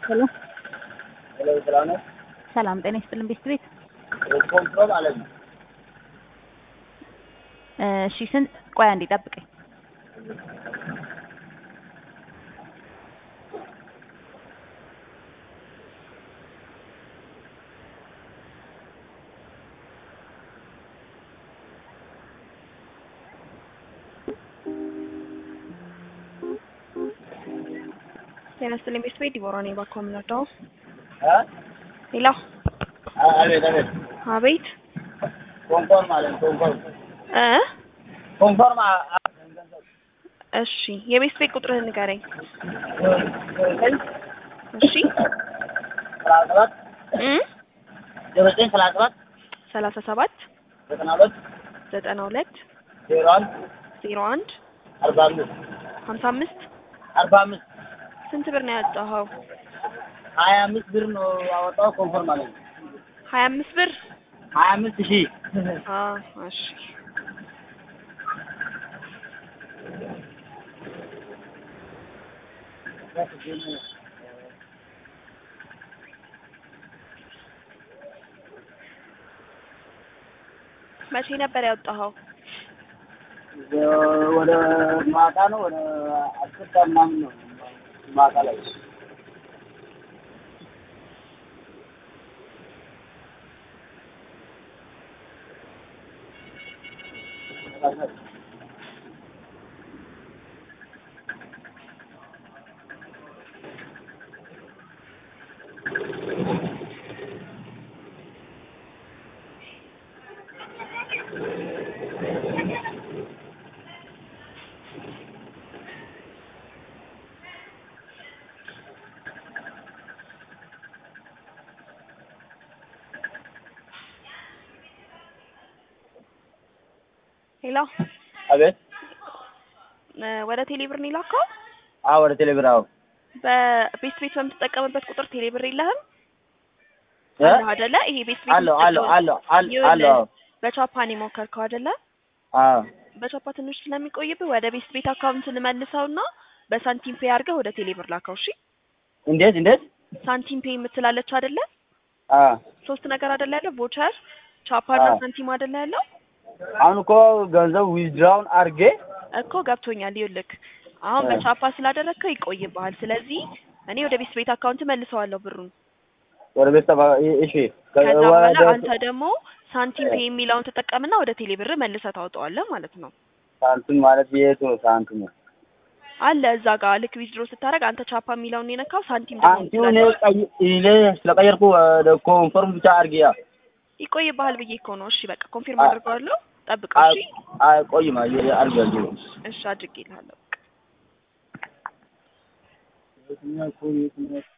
ሄሎ ሄሎ ሰላም ነው። ሰላም ጤና ይስጥልን ቤት ቤት ኮንትሮል አለ ነው። እሺ ስንት ቆይ አንዴ ጠብቀኝ ጤና ይስጥልኝ ቤት ቤት ዲቦራ ነኝ ባኮ የምንወደው እ ሄሎ አቤት አቤት አቤት ኮንፎርም አለ ነው። ኮንፎርም እ ኮንፎርም አ- አ- እሺ የቤት ቤት ቁጥርህን ንገረኝ ዘጠኝ እሺ ሰላሳ ሰባት እ ዘጠኝ ሰላሳ ሰባት ሰላሳ ሰባት ዘጠና ሁለት ዘጠና ሁለት ዜሮ አንድ ዜሮ አንድ አርባ አምስት ሀምሳ አምስት አርባ አምስት ስንት ብር ነው ያወጣኸው? ሀያ አምስት ብር ነው ያወጣው። ኮንፎርም አለ ነው። ሀያ አምስት ብር ሀያ አምስት ሺህ አ እሺ መቼ ነበር ያወጣኸው? ወደ ማታ ነው ወደ አስር ሰዓት ምናምን ነው ማታ ላይ ሄሎ አቤት እ ወደ ቴሌብር ነው የላከው? አዎ ወደ ቴሌብር አዎ በቤት ቤት በምትጠቀምበት ቁጥር ቴሌብር የለህም እ አለህ አይደለ? ይሄ ቤት ቤት አለው አለው አለው አለው ይኸውልህ፣ አለው አዎ በቻፓን የሞከርከው አይደለ? አዎ በቻፓ ትንሽ ስለሚቆይብህ ወደ ቤት ቤት አካውንት ልመልሰውና በሳንቲም ፔይ አድርገህ ወደ ቴሌብር ላከው። እሺ እንዴት እንዴት ሳንቲም ፔይ የምትላለች አይደለ? አዎ ሶስት ነገር አይደለ ያለው ቮቸር፣ ቻፓና አዎ። ሳንቲም አይደለ ያለው? አሁን እኮ ገንዘብ ዊዝድራውን አድርጌ እኮ ገብቶኛል። ይኸውልህ አሁን እ። በቻፓ ስላደረግከው ይቆይብሃል። ስለዚህ እኔ ወደ ቤት ቤት አካውንት መልሰዋለሁ ብሩን። ወደ ቤተሰብ እሺ ከ- ከዛ በኋላ ወደ አንተ ደግሞ ሳንቲም ፔይ የሚለውን ትጠቀምና ወደ ቴሌብር መልሰህ ታወጣዋለህ ማለት ነው። ሳንቲም ማለት የቱ ነው ሳንቲሙ? አለ እዛ ጋር ልክ ዊዝድሮ ስታደርግ አንተ ቻፓ የሚለውን የነካው ሳንቲም ደግሞ ሳንቲሙ እኔ ቀይ እኔ ስለቀየርኩ ወደ ኮንፈርም ብቻ አድርጌ ያ ይቆይብሃል ብዬ እኮ ነው። እሺ በቃ ኮንፊርም አ- አድርገዋለሁ። ጠብቀው። እሺ አይቆይም አድርጋለሁ እሺ አድርጌልሃለሁ። የትኛው እኮ የትኛው